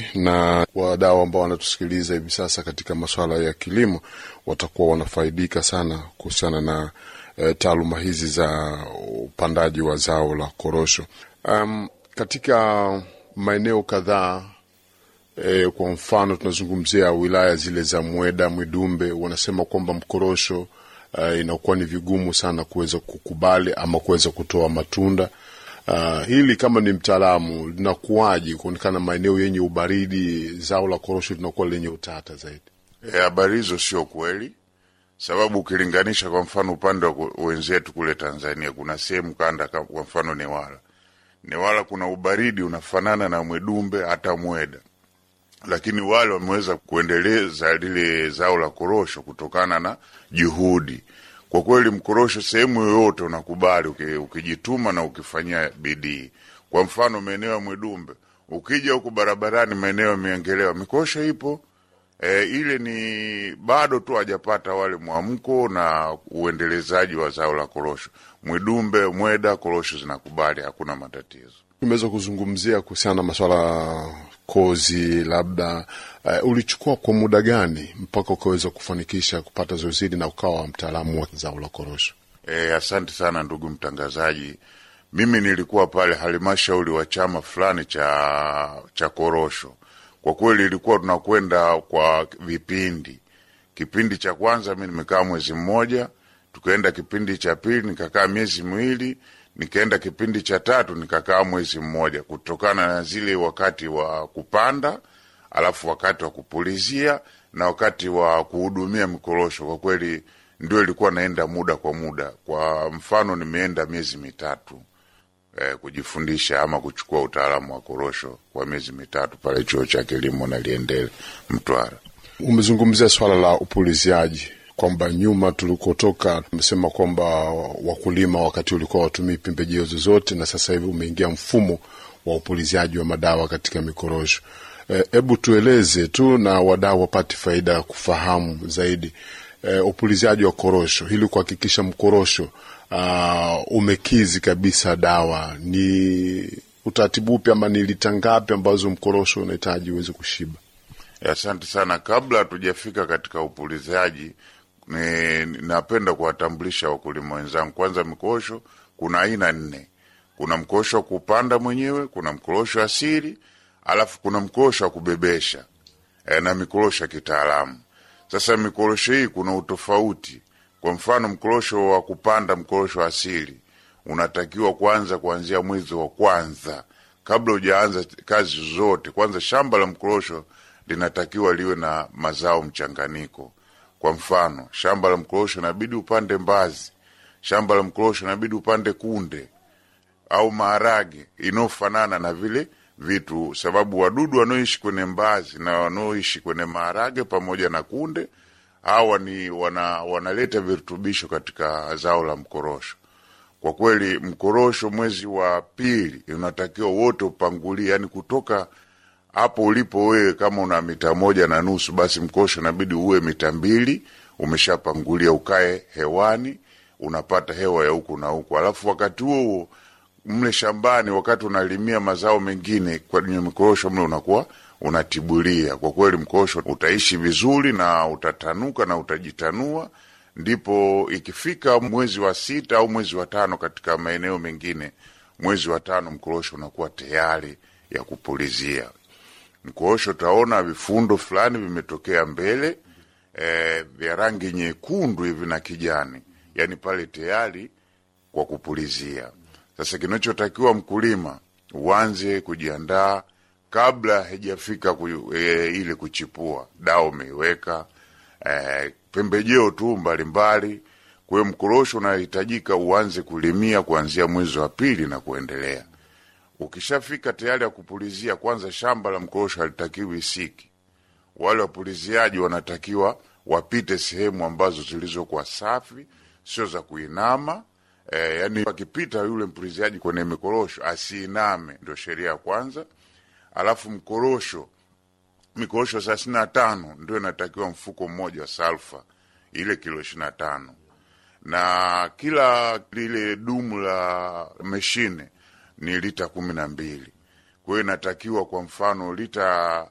na wadau ambao wanatusikiliza hivi sasa katika masuala ya kilimo watakuwa wanafaidika sana kuhusiana na e, taaluma hizi za upandaji wa zao la korosho. Um, katika maeneo kadhaa e, kwa mfano tunazungumzia wilaya zile za Mweda, Mwidumbe, wanasema kwamba mkorosho uh, inakuwa ni vigumu sana kuweza kukubali ama kuweza kutoa matunda. Uh, hili kama ni mtaalamu linakuwaje kuonekana maeneo yenye ubaridi zao la korosho linakuwa lenye utata zaidi? Habari hizo sio kweli, sababu ukilinganisha kwa mfano upande wa wenzetu kule Tanzania, kuna sehemu kanda, kwa mfano Newala, Newala kuna ubaridi unafanana na Mwedumbe hata Mweda, lakini wale wameweza kuendeleza lile zao la korosho kutokana na juhudi. Kwa kweli, mkorosho sehemu yoyote unakubali ukijituma na ukifanyia bidii. Kwa mfano maeneo ya Mwedumbe, ukija huku barabarani, maeneo ya Miengelewa, mikorosho ipo e, ile ni bado tu hajapata wale mwamko na uendelezaji wa zao la korosho. Mwidumbe, Mweda, korosho zinakubali, hakuna matatizo. Tumeweza kuzungumzia kuhusiana na maswala kozi, labda uh, ulichukua kwa muda gani mpaka ukaweza kufanikisha kupata zoezi hili na ukawa mtaalamu wa zao la korosho? E, asante sana ndugu mtangazaji. Mimi nilikuwa pale halmashauri wa chama fulani cha cha korosho. Kwa kweli ilikuwa tunakwenda kwa vipindi. Kipindi cha kwanza mi nimekaa mwezi mmoja, tukaenda kipindi cha pili nikakaa miezi miwili nikaenda kipindi cha tatu nikakaa mwezi mmoja, kutokana na zile wakati wa kupanda, alafu wakati wa kupulizia na wakati wa kuhudumia mikorosho. Kwa kweli ndio ilikuwa naenda muda kwa muda. Kwa mfano nimeenda miezi mitatu eh, kujifundisha ama kuchukua utaalamu wa korosho kwa miezi mitatu pale chuo cha kilimo Naliendele Mtwara. Umezungumzia swala la upuliziaji kwamba nyuma tulikotoka tumesema kwamba wakulima wakati ulikuwa watumii pembejeo zozote, na sasa hivi umeingia mfumo wa upuliziaji wa madawa katika mikorosho. Hebu e, tueleze tu na wadau wapate faida ya kufahamu zaidi e, upuliziaji wa korosho ili kuhakikisha mkorosho uh, umekizi kabisa dawa. Ni utaratibu upi ama ni lita ngapi ambazo mkorosho unahitaji uweze kushiba? Asante sana. Kabla hatujafika katika upulizaji, napenda kuwatambulisha wakulima wenzangu. Kwanza, mikorosho kuna aina nne. Kuna mkorosho wa kupanda mwenyewe, kuna mkorosho asili, alafu kuna mkorosho wa kubebesha e, na mikorosho ya kitaalamu. Sasa mikorosho hii kuna utofauti. Kwa mfano, mkorosho wa kupanda, mkorosho asili unatakiwa kwanza kuanzia mwezi wa kwanza, kabla hujaanza kazi zote. Kwanza shamba la mkorosho linatakiwa liwe na mazao mchanganyiko. Kwa mfano, shamba la mkorosho inabidi upande mbazi, shamba la mkorosho inabidi upande kunde au maharage inayofanana na vile vitu, sababu wadudu wanaoishi kwenye mbazi na wanaoishi kwenye maharage pamoja na kunde hawa ni wana, wanaleta virutubisho katika zao la mkorosho. Kwa kweli, mkorosho mwezi wa pili unatakiwa wote upangulie, yani kutoka hapo ulipo wewe, kama una mita moja na nusu, basi mkorosho inabidi uwe mita mbili umeshapangulia, ukae hewani, unapata hewa ya huku na huku. Alafu wakati huo huo mle shambani, wakati unalimia mazao mengine kwenye mikorosho mle unakuwa unatibulia. Kwa kweli mkorosho utaishi vizuri na utatanuka na utajitanua. Ndipo ikifika mwezi wa sita au mwezi wa tano, katika maeneo mengine mwezi wa tano mkorosho unakuwa tayari ya kupulizia. Mkorosho utaona vifundo fulani vimetokea mbele e, vya rangi nyekundu hivi na kijani, yani pale tayari kwa kupulizia. Sasa kinachotakiwa mkulima uanze kujiandaa kabla haijafika ku, e, ile kuchipua. Dawa umeiweka e, pembejeo tu mbalimbali. Kwa hiyo mkorosho unahitajika uanze kulimia kuanzia mwezi wa pili na kuendelea. Ukishafika tayari ya kupulizia, kwanza shamba la mkorosho halitakiwi siki. Wale wapuliziaji wanatakiwa wapite sehemu ambazo zilizokuwa safi, sio za kuinama. E, yani akipita yule mpuliziaji kwenye mikorosho asiiname, ndio sheria ya kwanza. Alafu mkorosho, mikorosho thelathini na tano ndio inatakiwa mfuko mmoja wa salfa, ile kilo ishirini na tano na kila lile dumu la meshine ni lita kumi na mbili. Kwa hiyo inatakiwa kwa mfano lita